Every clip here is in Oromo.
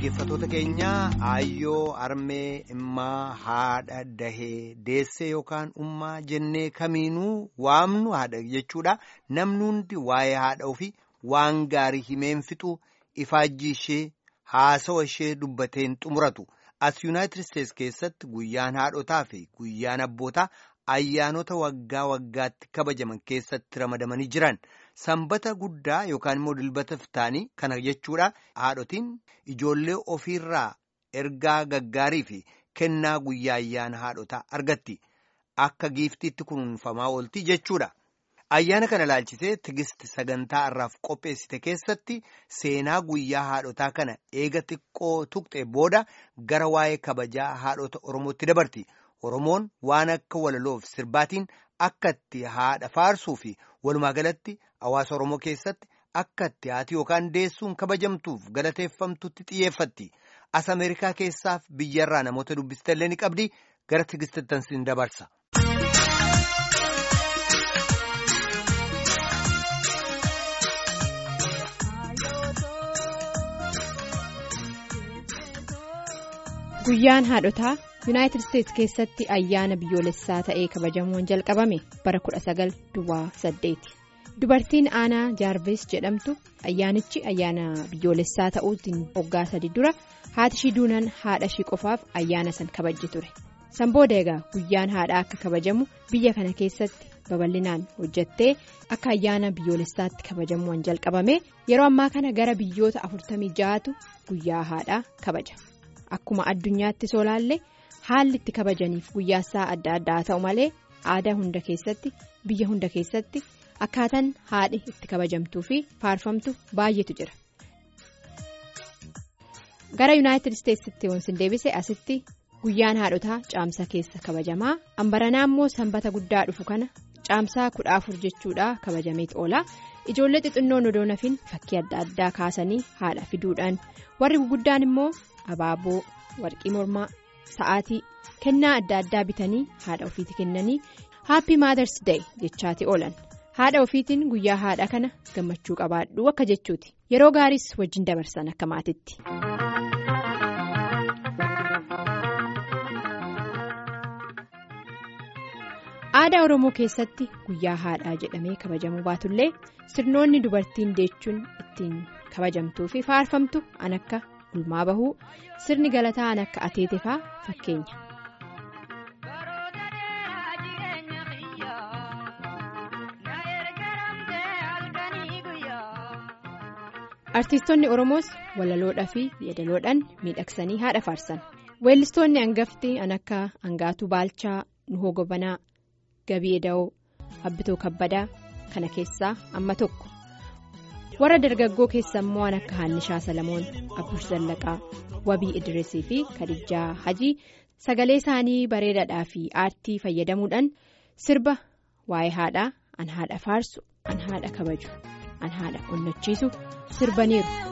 dhaggeeffatoota keenya aayyoo armee immaa haadha dahee deessee yookaan ummaa jennee kamiinuu waamnu haadha jechuudha namni hundi waa'ee haadha ofii waan gaarii himeen fixu ifaajjii ishee haasawa ishee dubbateen xumuratu as yuunaayitid isteets keessatti guyyaan haadhotaa fi guyyaan abbootaa ayyaanota waggaa waggaatti kabajaman keessatti ramadamanii jiran. Sanbata guddaa yookaan immoo dilbata fitaanii kana jechuudha haadhotiin ijoollee ofiirraa ergaa gaggaarii fi kennaa guyyaa ayyaana haadhotaa argatti akka giiftiitti kunuunfamaa oolti jechuudha. Ayyaana kana ilaalchisee tigisti sagantaa irraaf qopheessite keessatti seenaa guyyaa haadhotaa kana eega xiqqoo tuqxe booda gara waa'ee kabajaa haadhota Oromootti dabarti. Oromoon waan akka walaloof sirbaatiin akka itti haadha faarsuu fi walumaa galatti hawaasa Oromoo keessatti akka itti haati yookaan deessuun kabajamtuuf galateeffamtutti xiyyeeffatti. As Ameerikaa keessaaf biyyarraa namoota dubbistee ni qabdi gara tigistittansiin dabarsa. Guyyaan haadhotaa yuunaayitid isteets keessatti ayyaana biyyoolessaa ta'ee kabajamuun jalqabame bara 1928 dubartiin aanaa jaarvis jedhamtu ayyaanichi ayyaana biyyoolessaa ta'uutiin waggaa sadi dura haati ishii duunan haadha ishii qofaaf ayyaana san kabajji ture san booda egaa guyyaan haadhaa akka kabajamu biyya kana keessatti babal'inaan hojjattee akka ayyaana biyyoolessaatti kabajamuun jalqabame yeroo ammaa kana gara biyyoota 46tu guyyaa haadhaa kabaja. Akkuma addunyaatti solaallee haalli itti kabajaniif guyyaasaa adda addaa ta'u malee aadaa hunda keessatti biyya hunda keessatti akkaataan haadhi itti kabajamtuu fi faarfamtu baay'eetu jira. Gara yuunaayitid isteetsitti wansin deebise asitti guyyaan haadhotaa caamsaa keessa kabajamaa ambaranaa immoo sanbata guddaa dhufu kana caamsaa kudha afur jechuudha kabajameet oola. Ijoollee xixinnoon odoo nafin fakkii adda addaa kaasanii haadha fiduudhaan warri guguddaan immoo. abaaboo warqii mormaa sa'aatii kennaa adda addaa bitanii haadha ofiiti kennanii happy mothers day jechaati oolan haadha ofiitiin guyyaa haadha kana gammachuu qabaadhu akka jechuuti yeroo gaariis wajjin dabarsan akka maatitti. aadaa oromoo keessatti guyyaa haadhaa jedhamee kabajamuu baatullee sirnoonni dubartiin deechuun ittiin kabajamtuu fi faarfamtu an akka. Gulmaa bahuu sirni galataa an akka ateetefaa fakkeenya. Artiistonni Oromoos walaloodhaa fi yeedaloodhaan miidhagsanii haadha faarsan. Weellistoonni hangafti an akka Angaatuu Baalchaa, Nuhoo Gobanaa, Gabii Eda'oo, Abbitoo Kabbadaa kana keessaa amma tokko. warra dargaggoo keessa immoo an akka Haannishaa Salamoon Abbush Zallaqaa Wabii Idrisii fi Kadijaa Hajii sagalee isaanii bareedaadhaa fi aartii fayyadamuudhaan sirba waa'ee haadhaa an haadha faarsu an haadha kabaju an haadha onnachiisu sirbaniiru.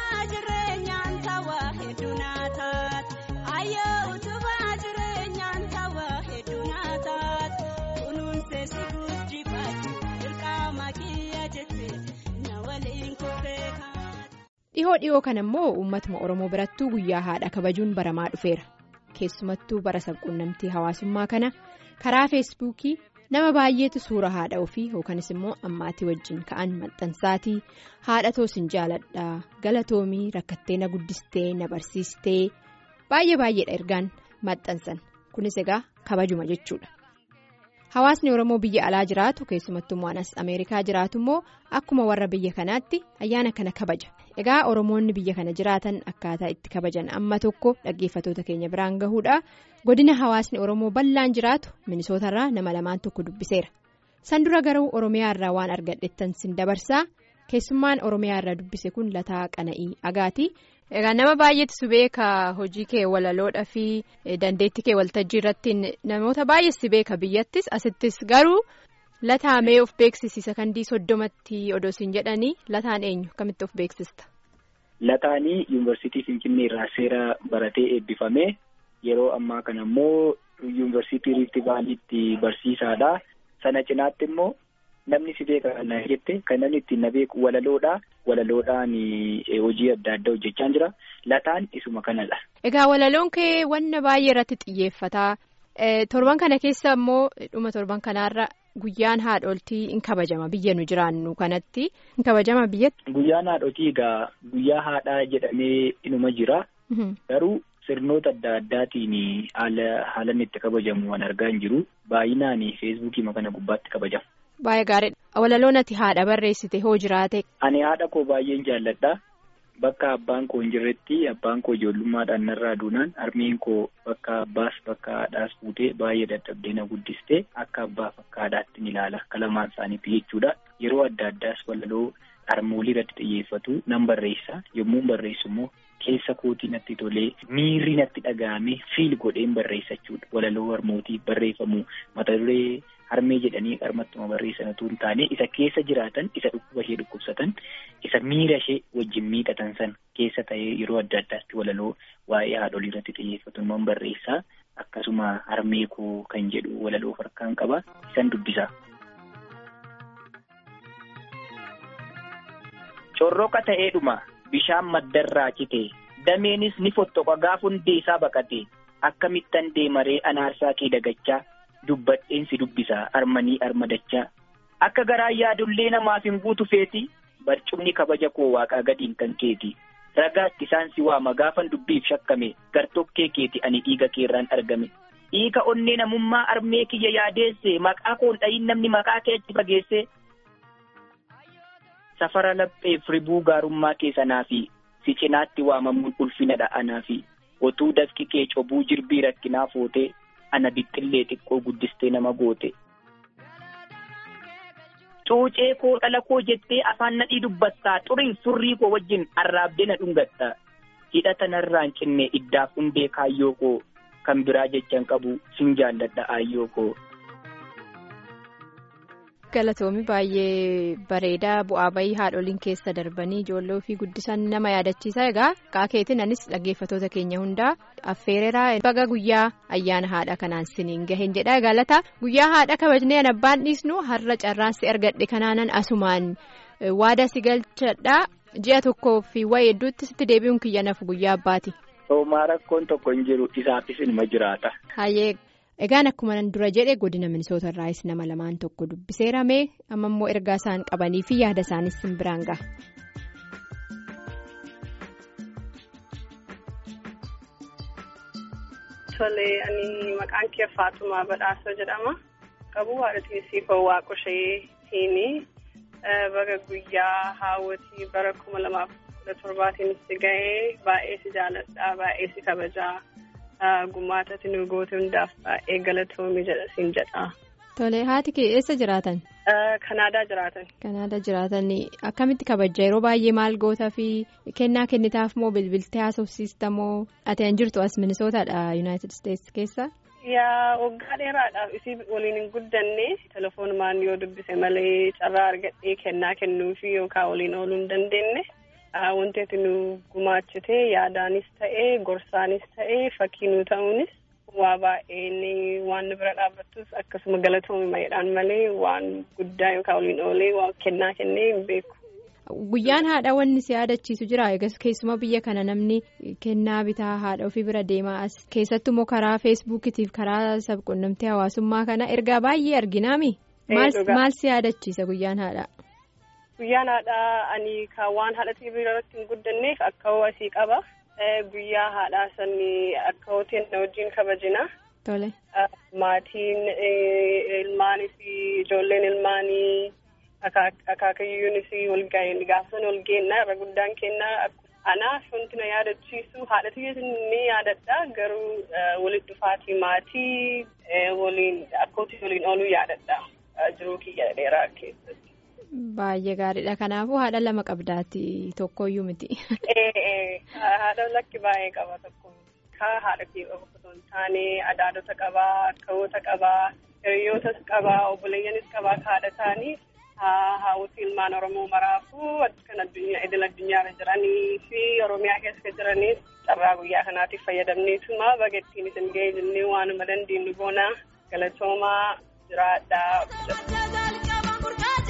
dhihoo dhihoo kana immoo uummatuma oromoo birattuu guyyaa haadha kabajuun baramaa dhufeera keessumattuu bara sabquunnamtii hawaasummaa kana karaa feesbuukii nama baay'eetu suura haadha ofii yookanis immoo ammaatii wajjin ka'an maxxansaatii haadha toosin jaaladhaa galatoomii rakkattee na guddistee na barsiistee baay'ee baay'eedha ergaan maxxansan kunis egaa kabajuma jechuudha. Hawaasni Oromoo biyya alaa jiraatu keessumattuu anas Ameerikaa jiraatu immoo akkuma warra biyya kanaatti ayyaana kana kabaja. Egaa Oromoonni biyya kana jiraatan akkaataa itti kabajan amma tokko dhaggeeffatoota keenya biraan gahuudha. Godina hawaasni Oromoo bal'aan jiraatu minisootarraa nama lamaan tokko dubbiseera. San dura garuu Oromiyaa irraa waan argadhettan sin dabarsaa keessummaan Oromiyaa irraa dubbise kun Lataa Qana'ii Agaati. Egaa nama baay'eetu si beeka hojii kee walaloodhaa fi dandeettii kee waltajjii irratti namoota baay'ees si beeka biyyattis asittis garuu lataamee of beeksisiisa kandii soddomatti odoo siin jedhanii lataan eenyu kamitti of beeksista. Lataanii yuunivarsiitii Finfinnee irraa seera baratee eebbifame yeroo ammaa kana immoo yuunivarsiitii Riifti Vaaliitti barsiisaadha. Sana cinaatti immoo namni si beeka kan na jette kan namni ittiin na beeku walaloodha. Walaloodhaan hojii adda addaa hojjechaa jira. Lataan isuma kanadha. Egaa walaloon kee wanna baay'ee irratti xiyyeeffata. Torban kana keessa immoo dhuma torban kanaarra guyyaan haadholtii in kabajama biyya nu jiraannu kanatti in kabajama biyyatti. Guyyaan haadhotii egaa guyyaa haadhaa jedhamee inuma jira. Garuu sirnoota adda addaatiin haala haalan itti kabajamu waan argaa hin jiru. Baay'inaan feesbuukii kana gubbaatti kabajama. Baay'ee gaariidha. Walaloon ati haadha barreessite hoo jiraate. Ani haadha koo baay'een jaalladha. Bakka abbaan koo hin jirretti abbaan koo ijoollummaadhaan narraa duunaan harmeen koo bakka abbaas bakka haadhaas fuutee baay'ee dadhabdee na guddistee akka abbaaf akka haadhaatti ni ilaala akka lamaan isaaniitti jechuudha. Yeroo adda addaas walaloo harmoolii irratti xiyyeeffatu nan barreessa yommuu barreessu immoo keessa kootii natti tolee miirri natti dhaga'ame fiil godheen barreessa jechuudha. Walaloo harmootii barreeffamu mata duree harmee jedhanii qarmattuma barreessan utuu hin taane isa keessa jiraatan isa dhukkuba ishee dhukkubsatan isa miira ishee wajjin miidhatan san keessa ta'ee yeroo adda addaatti walaloo waa'ee haadholii irratti xiyyeeffatu nan barreessaa akkasuma harmee koo kan jedhu walaloo harkaan qaba isan dubbisa. Corroqa ta'eedhuma bishaan maddarraa cite dameenis ni fottoqa gaafa hundee isaa baqate akkamittan deemaree anaarsaa kee dagachaa. dubbadheen si dubbisa armanii armadachaa akka garaan yaadullee namaaf hin guutu feeti barcumni kabaja koo waaqaa gadiin kan keeti ragaatti isaan si waama gaafan dubbiif shakkame gartokkee keeti ani dhiiga keerraan argame dhiiga onnee namummaa armee kiyya yaadeesse maqaa koon dhayin namni maqaa kee achi fageesse safara lapheef ribuu gaarummaa keessanaa fi si cinaatti waamamuun ulfina dha'anaa fi otuu dafki kee cobuu jirbii rakkinaa footee ana bixxillee xiqqoo guddistee nama goote. Cuucee koo dhala koo jettee afaan nadhii dubbattaa xuriin surrii koo wajjin arraabdee na dhungatta. Hidhata narraan cinne iddaaf hundee kaayyoo koo kan biraa jechan qabu sin jaalladha aayyoo koo. Galatoomi baay'ee bareedaa bu'aa bayii haadholiin keessa darbanii ijoolloo fi guddisan nama yaadachiisa egaa qaakeetiin anis dhaggeeffatoota keenya hundaa affeereraa baga guyyaa ayyaana haadha kanaan siniin gaheen jedha galata guyyaa haadha kabajnee abbaan dhiisnu har'a carraansi argadhe kanaanan asumaan waada si galchadha ji'a tokkoo fi wayii hedduutti sitti deebi'uun kiyya nafu guyyaa abbaati. Hoomaa rakkoon tokko hin jiru isaafis ilma jiraata. Hayyee. Egaan akkuma nan dura jedhe godina Minisoota irraayis nama lamaan tokko dubbiseerame amma immoo ergaa isaan qabanii fi yaada isaanis sin biraan gaha. Tole ani maqaan kee Faatumaa Badhaasoo jedhama. Qabuu haadha tiisii koo Waaqoshee baga guyyaa haawwatii bara kuma lamaaf kudha torbaatiin itti gahee baay'ee si jaalladha baay'ee si kabajaa. Gumaatatti nu goote hundaaf baay'ee galatoomi jedha siin jedha. Tole haati kee eessa jiraatan? Kanaadaa jiraatan. Kanaadaa jiraatan akkamitti kabajja yeroo baay'ee maal gootaa fi kennaa kennitaaf moo bilbiltee haasofsiista moo ati an jirtu as minisootaadha yuunaayitid isteetsi keessa? Yaa waggaa dheeraadhaaf isii waliin hin guddanne telefoonumaan yoo dubbise malee carraa argadhee kennaa kennuufi yookaan waliin ooluu hin dandeenye. Wanti ati nu gumaachite yaadaanis ta'ee gorsaanis ta'ee fakkii nu ta'uunis waa baay'ee waan nu bira dhaabbattus akkasuma galatoomi mayeedhaan malee waan guddaa yookaan waliin oolee waan kennaa kennee hin beeku. Guyyaan haadha wanni si yaadachiisu jira egaa keessumaa biyya kana namni kennaa bitaa haadha ofii bira deemaa as keessattuu immoo karaa feesbuukitiif karaa sabquunnamtii hawaasummaa kana ergaa baay'ee arginaami. Maal si yaadachiisa guyyaan haadha? Guyyaan haadhaa ani kan waan haadha tiivii irratti hin guddanneef akka asii qaba. Guyyaa haadhaa sanii akka hooteen na wajjin kabajina. Tole. Maatiin ilmaanis ijoolleen ilmaanii akaakayyuunis walga'een gaafa sana walga'ennaa irra guddaan kennaa anaaf wanti na yaadachiisu haadha tiiviitiin ni yaadadha garuu walitti dhufaatii maatii waliin akka hootii waliin ooluu yaadadha jiruu kiyya dheeraa keessatti. Baay'ee gaariidha. Kanaafuu haadha lama qabdaati tokkoyyuu miti. Haadha lakki baay'ee qaba tokko. Kaa haadha kee qofa osoo hin taane adaadota qabaa, akkawoota qabaa, hiriyootas qabaa, obboleeyyanis qabaa ka haadha ta'anii haawwati ilmaan Oromoo maraafuu kan addunyaa idil addunyaarra jiranii fi Oromiyaa keessa jiranis carraa guyyaa kanaatiif fayyadamneetuma baga ittiin isin ga'ee jennee waanuma dandeenyu boona galatoomaa jiraadhaa.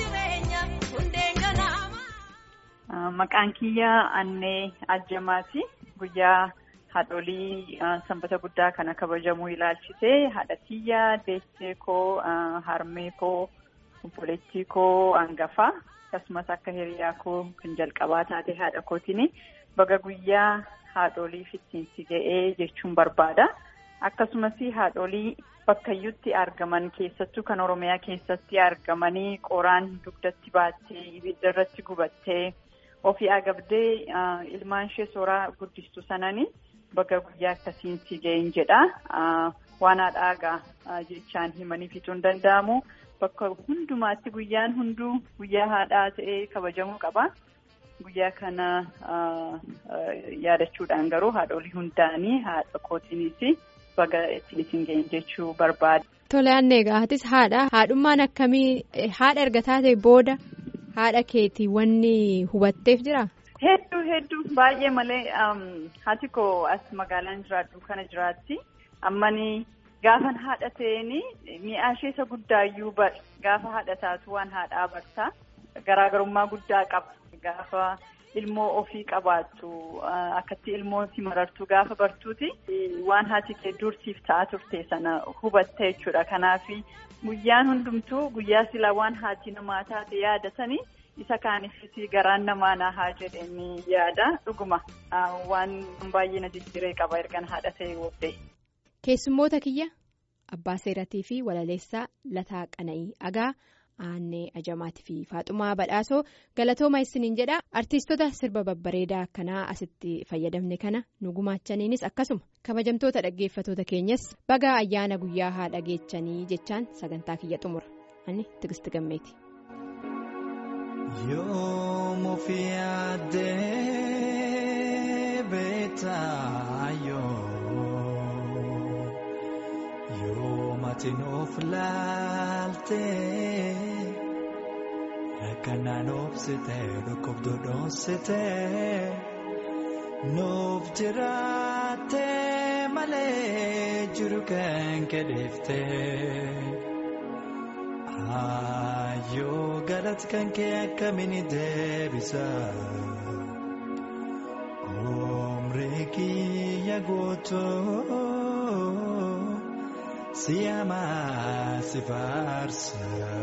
Maqaan kiyya Annee Ajjamaati. Guyyaa haadholii sanbata guddaa kana kabajamuu ilaalchisee haadha kiyya, deessee koo, harmee koo, obboleettii koo hangafaa akkasumas akka hiriyaa koo kan jalqabaa taate haadha kootiin baga guyyaa haadholiif ittiin si ga'ee jechuun barbaada. Akkasumas haadholii bakkayyutti argaman keessattuu kan Oromiyaa keessatti argamanii qoraan dugdatti baattee ibidda irratti gubattee ofii agabdee ilmaan ishee sooraa guddistu sananii baga guyyaa akkasiin si ga'een jedha. Waan haadhaagaa jechaan himanii fixuu hin danda'amu. Bakka hundumaatti guyyaan hunduu guyyaa haadhaa ta'ee kabajamuu qaba. Guyyaa kana yaadachuudhaan garuu haadholii hundaanii haadha kootiinis baga ittiin isin ga'een jechuu barbaada. Tole annee gaafatis haadha. Haadhummaan akkamii haadha erga taate booda haadha keetii wanni hubatteef jira? Hedduu hedduu baay'ee malee haati koo as magaalaan jiraadhu kana jiraatti. Ammanii gaafan haadha ta'een mi'aa ishee isa guddaayyuu bar gaafa haadha taatu waan haadhaa bartaa garaagarummaa guddaa qaba. Gaafa ilmoo ofii qabaattu akkatti ilmoo si marartu gaafa bartuuti waan haati kee dursiif ta'aa turte sana hubatta jechuudha. Kanaaf guyyaan hundumtuu guyyaa silaa waan haati namaa taate yaadatanii isa kaaniifis garaan namaa nahaa jedhanii yaada dhuguma waan baay'ee na jijjiiree qaba ergan haadha ta'e booddee. Keessummoota kiyya abbaa seeratii fi walaleessaa Lataa Qana'ii Agaa. Aannee Ajamaatii fi Faaxumaa Badhaasoo galatooma isiniin jedha artiistota sirba babbareedaa akkanaa asitti fayyadamne kana nu gumaachaniinis akkasuma kabajamtoota dhaggeeffatoota keenyas baga ayyaana guyyaa haadha geechanii jechaan sagantaa kiyya xumura ani tigisti gammeeti. Maatiin of laaltee rakkanaan obsitee dhukkubduu dhoonsitee nuuf jiraattee malee jiru kan kedheeftee ayyoo galati kan kee akkamiin deebisa umrii kiyya guutuu. Siyaama si faarsa.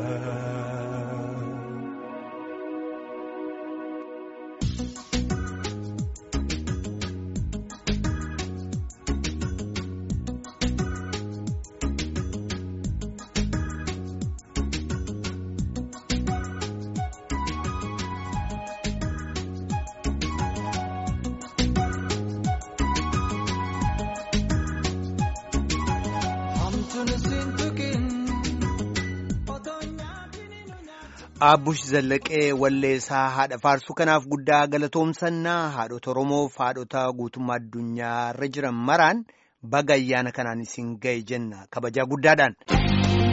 Aabbush Zallaqee Walleessaa haadha faarsuu kanaaf guddaa galatoomsannaa haadhota Oromoof haadhota guutummaa addunyaa irra jiran maraan baga ayyaana kanaan isin ga'e jenna kabajaa guddaadhaan.